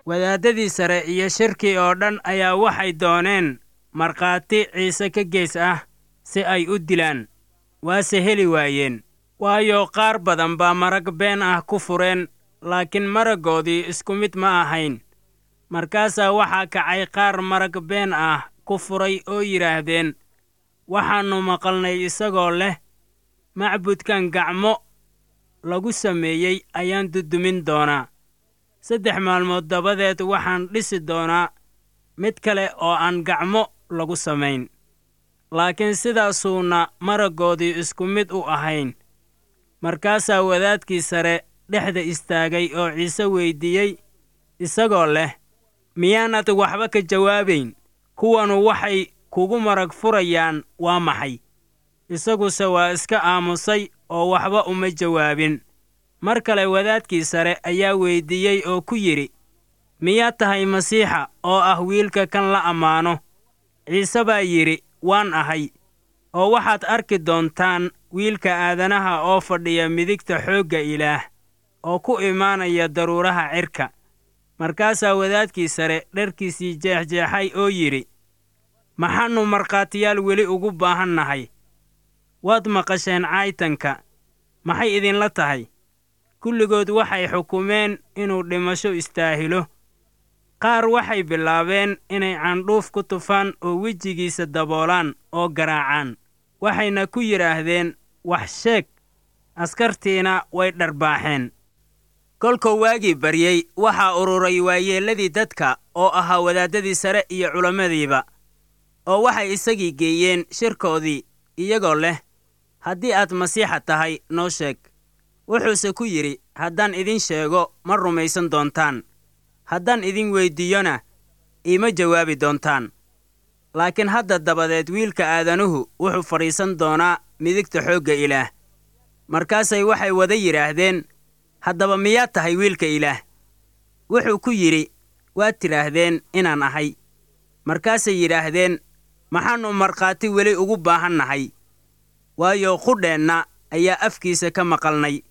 wadaaddadii sare iyo shirkii oo dhan ayaa waxay dooneen markhaati ciise ka gees ah si ay u dilaan waase heli waayeen waayo qaar badan baa marag been ah ku fureen laakiin maraggoodii isku mid ma ahayn markaasaa waxaa kacay qaar marag been ah ku furay oo yidhaahdeen waxaannu maqalnay isagoo leh macbudkan gacmo lagu sameeyey ayaan dudumin doonaa saddex maalmood dabadeed waxaan dhisi doonaa mid kale oo aan gacmo lagu samayn laakiin sidaasuuna maraggoodii isku mid u ahayn markaasaa wadaadkii sare dhexda istaagay oo ciise weyddiiyey isagoo leh miyaanad waxba ka jawaabayn kuwanu waxay kugu marag furayaan waa maxay isaguse waa iska aamusay oo waxba uma jawaabin mar kale wadaadkii sare ayaa weyddiiyey oo ku yidhi miyaad tahay masiixa oo ah wiilka kan la ammaano ciise baa yidhi waan ahay oo waxaad arki doontaan wiilka aadanaha oo fadhiya midigta xoogga ilaah oo ku imaanaya daruuraha cirka markaasaa wadaadkii sare dharkiisii jeexjeexay oo yidhi maxaannu markhaatiyaal weli ugu baahan nahay waad maqasheen caytanka maxay idinla tahay kulligood waxay xukumeen inuu dhimasho istaahilo qaar waxay bilaabeen inay candhuuf ku tufaan oo wejigiisa daboolaan oo garaacaan waxayna ku yidhaahdeen wax sheeg askartiina way dharbaaxeen kolkuu waagii baryey waxaa ururay waayeelladii dadka oo ahaa wadaaddadii sare iyo culammadiiba oo waxay isagii geeyeen shirkoodii iyagoo leh haddii aad masiixa tahay noo sheeg wuxuuse ku yidhi haddaan idin sheego ma rumaysan doontaan haddaan idin weyddiiyona iima jawaabi doontaan laakiin hadda dabadeed wiilka aadanuhu wuxuu fadhiisan doonaa midigta xoogga ilaah markaasay waxay wada yidhaahdeen haddaba miyaad tahay wiilka ilaah wuxuu ku yidhi waad tidhaahdeen inaan ahay markaasay yidhaahdeen maxaannu markhaati weli ugu baahan nahay waayo qudheenna ayaa afkiisa ka maqalnay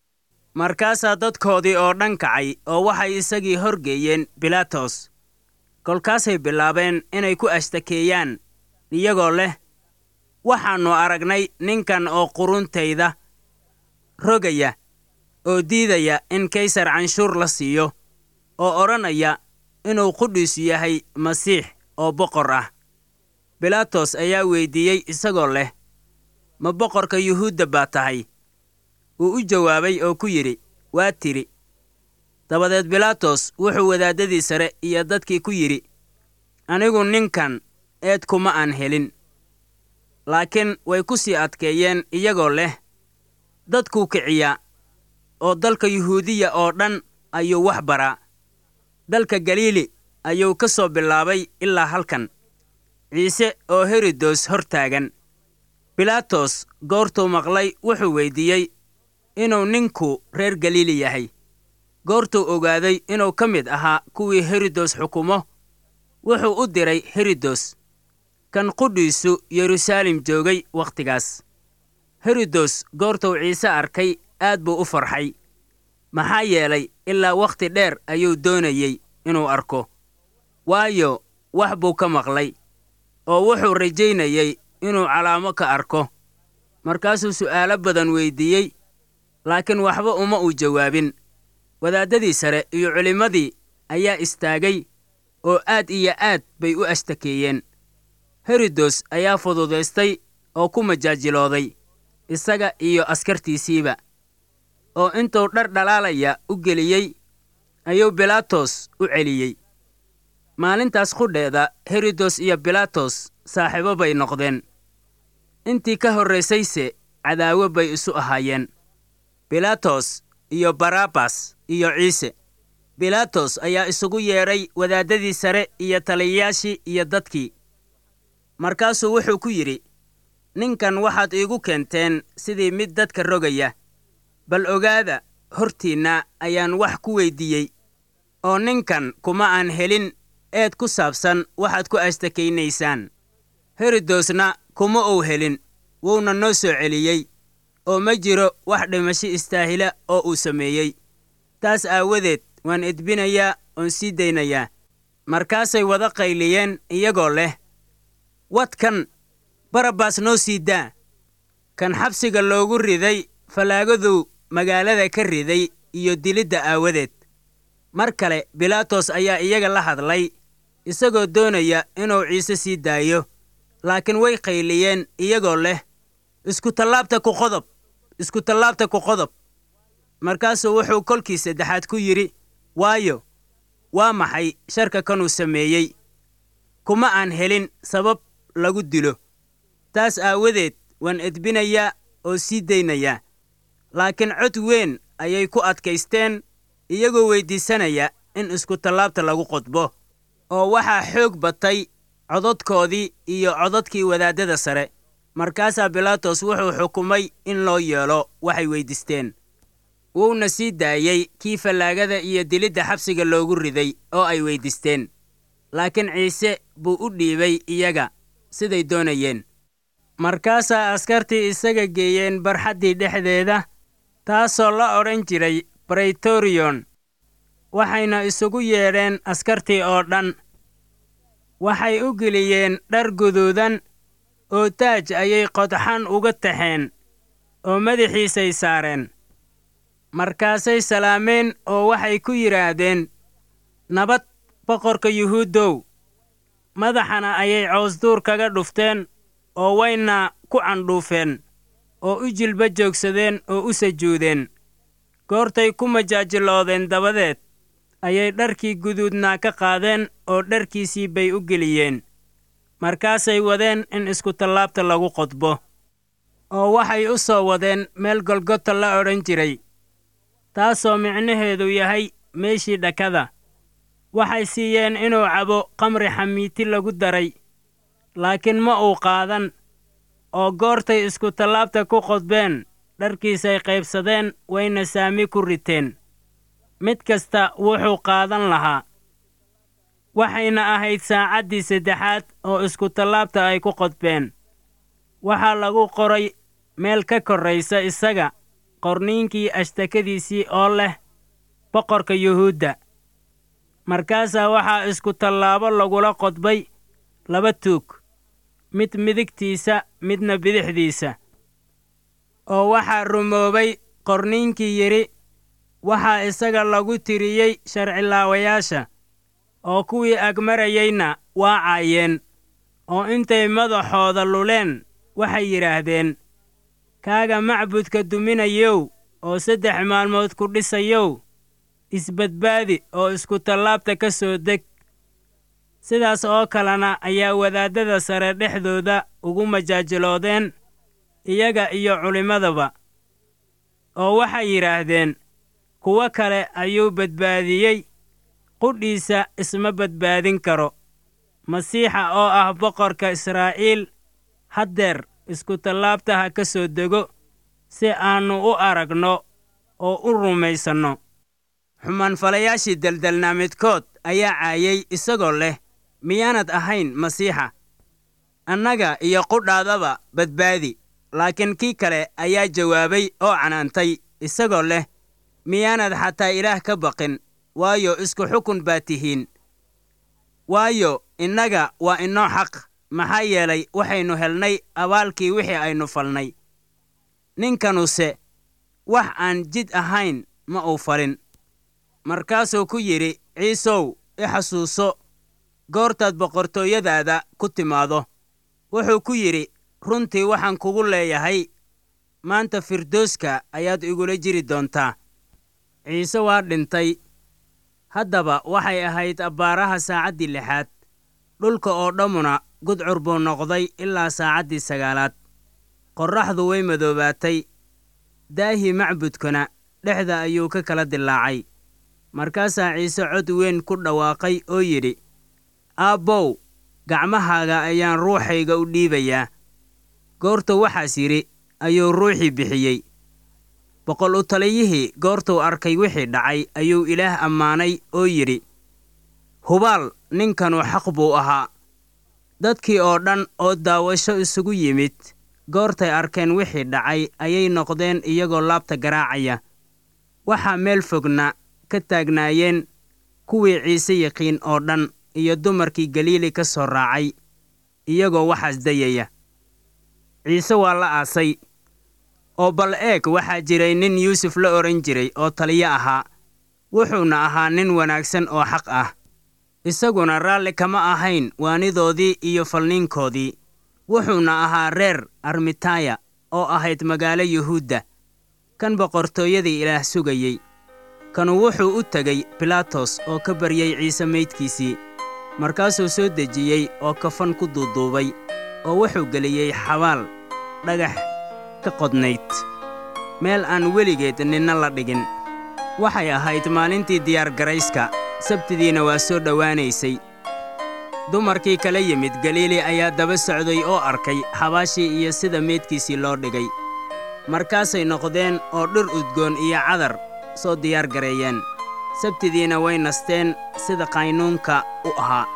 markaasaa dadkoodii oo dhan kacay oo waxay isagii horgeeyeen bilaatos kolkaasay bilaabeen inay ku ashtakeeyaan iyagoo leh waxaannu aragnay ninkan oo quruntayda rogaya oo diidaya in kaysar canshuur la siiyo oo odhanaya inuu qudhiisu yahay masiix oo boqor ah bilaatos ayaa weyddiiyey isagoo leh ma boqorka yuhuudda baa tahay wuu u jawaabay oo ku yidhi waa tidhi dabadeed bilaatos wuxuu wadaaddadii sare iyo dadkii ku yidhi anigu ninkan eed kuma aan helin laakiin way ku sii adkeeyeen iyagoo leh dadkuu kiciyaa oo dalka yuhuudiya oo dhan ayuu wax baraa dalka galiili ayuu ka soo bilaabay ilaa halkan ciise oo herodos hor taagan bilaatos goortuu maqlay wuxuu weyddiiyey inuu ninku reer galiili yahay goortuu ogaaday inuu ka mid ahaa kuwii herodos xukumo wuxuu u diray herodos kan qudhiisu yeruusaalem joogay wakhtigaas herodos goortuu ciise arkay aad buu u farxay maxaa yeelay ilaa wakhti dheer ayuu doonayey inuu arko waayo wax buu ka maqlay oo wuxuu rajaynayey inuu calaamo ka arko markaasuu su'aalo badan weyddiiyey laakiin waxba uma uu jawaabin wadaaddadii sare iyo culimmadii ayaa istaagay oo aad iyo aad bay u ashtakeeyeen herodos ayaa fududaystay oo ku majaajilooday isaga iyo askartiisiiba oo intuu dhar dhalaalaya u geliyey ayuu bilaatos u celiyey maalintaas qudheeda herodos iyo bilaatos saaxiibo bay noqdeen intii ka horraysayse cadaawo bay isu ahaayeen bilaatos iyo barabbas iyo ciise bilaatos ayaa isugu yeedhay wadaaddadii sare iyo taliyayaashii iyo dadkii markaasuu wuxuu ku yidhi ninkan waxaad iigu keenteen sidii mid dadka rogaya bal ogaada hortiinna ayaan wax ku weyddiiyey oo ninkan kuma aan helin eed ku saabsan waxaad ku ashtakaynaysaan herodosna kuma uu helin wuuna noo soo celiyey oo ma jiro wax dhimasho istaahila oo uu sameeyey taas aawadeed waan edbinayaa oon sii daynayaa markaasay wada qayliyeen iyagoo leh wadkan barabbaas noo sii daa kan xabsiga loogu riday fallaagadu magaalada ka riday iyo dilidda aawadeed mar kale bilaatos ayaa iyaga la hadlay isagoo doonaya inuu ciise sii daayo laakiin way qayliyeen iyagoo leh iskutallaabta ku qodob iskutallaabta ku qodob markaasuu wuxuu kolkii saddexaad ku yidhi waayo waa maxay sharka kanuu sameeyey kuma aan helin sabab lagu dilo taas aawadeed waan edbinayaa oo sii daynayaa laakiin cod weyn ayay ku adkaysteen iyagoo weyddiisanaya in iskutallaabta lagu qodbo oo waxaa xoog batay cododkoodii iyo cododkii wadaaddada sare markaasaa bilaatos wuxuu xukumay in loo yeelo waxay weyddiisteen wuuna sii daayey kii fallaagada iyo dilidda xabsiga loogu riday oo ay weyddiisteen laakiin ciise buu u dhiibay iyaga siday doonayeen markaasaa askartii isaga geeyeen barxaddii dhexdeeda taasoo la odhan jiray braytoriyon waxayna isugu yeedheen askartii oo dhan waxay u geliyeen dhar guduudan oo taaj ayay qodxan uga taxeen oo madaxiisay saareen markaasay salaameen oo waxay ku yidhaahdeen nabad boqorka yuhuuddow madaxana ayay coosduur kaga dhufteen oo wayna ku candhuufeen oo u jilba joogsadeen oo u sajuudeen goortay ku majaajiloodeen dabadeed ayay dharkii guduudnaa ka qaadeen oo dharkiisii bay u geliyeen markaasay wadeen in iskutallaabta lagu qodbo oo waxay u soo wadeen meel golgota la odhan jiray taasoo micnaheedu yahay meeshii dhakada waxay siiyeen inuu cabo qamri xamiiti lagu daray laakiin ma uu qaadan oo goortay iskutallaabta ku qodbeen dharkiisay qaybsadeen wayna saami ku riteen mid kasta wuxuu qaadan lahaa waxayna ahayd saacaddii saddexaad oo iskutallaabta ay ku qodbeen waxaa lagu qoray meel ka korraysa isaga qorniinkii ashtakadiisii oo leh boqorka yuhuudda markaasaa waxaa iskutallaabo lagula qodbay laba tuug mid midigtiisa midna bidixdiisa oo waxaa rumoobay qorniinkii yidhi waxaa isaga lagu tiriyey sharcilaawayaasha oo kuwii agmarayeyna waa caayeen oo intay madaxooda luleen waxay yidhaahdeen kaaga macbudka duminayow oo saddex maalmood ku dhisayow isbadbaadi oo iskutallaabta ka soo deg sidaas oo kalena ayaa wadaaddada sare dhexdooda ugu majaajiloodeen iyaga iyo culimmadaba oo waxay yidhaahdeen kuwo kale ayuu badbaadiyey qudhiisa isma badbaadin karo masiixa oo ah boqorka israa'iil haddeer iskutallaabta ha ka soo dego si aannu u aragno oo u rumaysanno xumaanfalayaashii deldelnaa midkood ayaa caayay isagoo leh miyaanad ahayn masiixa annaga iyo qudhaadaba badbaadi laakiin kii kale ayaa jawaabay oo canaantay isagoo leh miyaanad xataa ilaah ka baqin waayo isku xukun baa tihiin waayo innaga waa inoo xaq maxaa yeelay waxaynu helnay abaalkii wixii aynu falnay ninkanuse wax aan jid ahayn ma uu falin markaasuu ku yidhi ciisow i xasuuso goortaad boqortooyadaada ku timaado wuxuu ku yidhi runtii waxaan kugu leeyahay maanta firdooska ayaad igula jiri doontaa ciise waa dhintay haddaba waxay ahayd abbaaraha saacaddii lixaad dhulka oo dhammuna gudcur buu noqday ilaa saacaddii sagaalaad qorraxdu way madoobaatay daahii macbudkuna dhexda ayuu ka kala dilaacay markaasaa ciise cod weyn ku dhawaaqay oo yidhi aabbow gacmahaaga ayaan ruuxayga u dhiibayaa goortuu waxaas yidhi ayuu ruuxii bixiyey boqol u taliyihii goortuu arkay wixii dhacay ayuu ilaah ammaanay oo yidhi hubaal ninkanu xaq buu ahaa dadkii oo dhan oo daawasho isugu yimid goortay arkeen wixii dhacay ayay noqdeen iyagoo laabta garaacaya waxaa meel fogna ka taagnaayeen kuwii ciise yaqiin oo dhan iyo dumarkii galiili ka soo raacay iyagoo waxaas dayaya ciise waa la aasay oo bal eeg waxaa jiray nin yuusuf la odhan jiray oo taliyo ahaa wuxuuna ahaa nin wanaagsan oo xaq ah isaguna raalli kama ahayn waanidoodii iyo falniinkoodii wuxuuna ahaa reer armitaya oo ahayd magaalo yuhuudda kan boqortooyadii ilaah sugayey kanu wuxuu u tegey bilaatos oo ka baryey ciise maydkiisii markaasuu soo dejiyey oo kafan ku duuduubay oo wuxuu geliyey xabaal dhagax ka qodnayd meel aan weligeed ninna la dhigin waxay ahayd maalintii diyaargarayska sabtidiina waa soo dhowaanaysay dumarkii kala yimid galiili ayaa daba socday oo arkay xabaashii iyo sida meydkiisii loo dhigay markaasay noqdeen oo dhir udgoon iyo cadar soo diyaar gareeyeen sabtidiina way nasteen sida qaynuunka u ahaa